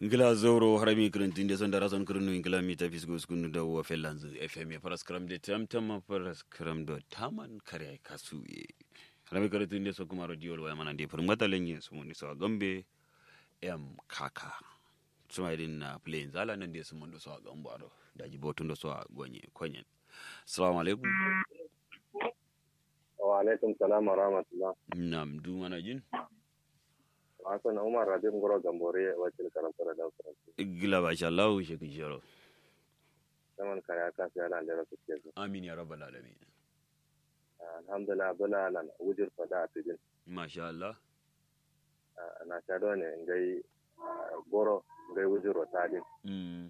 ngila zoro harami kirintin de sonda rason kirinu ngila mi ta fisgo skunu da wa felanzu fm faras kram de tam tam faras kram do taman kare kasu ye harami kirintin de so kuma radio wa mana de furun mata lenye su mun so gambe em kaka suma idin na plain zala nan de su mun so gambo ado da jibotun do so gonye konyen assalamu alaikum wa alaikum salam wa rahmatullah nam du mana jin Hassan Umar Radim Goro Gambore wakil karantar da Faransa. gila ba sha Allah shi ki jaro Saman kaya ka sai ana da rasu ke amin ya rabbal alamin Alhamdulillah bula lan wujur fada a tidin. masha Allah Na ta ne ngai goro ngai wujur wa tadin. mm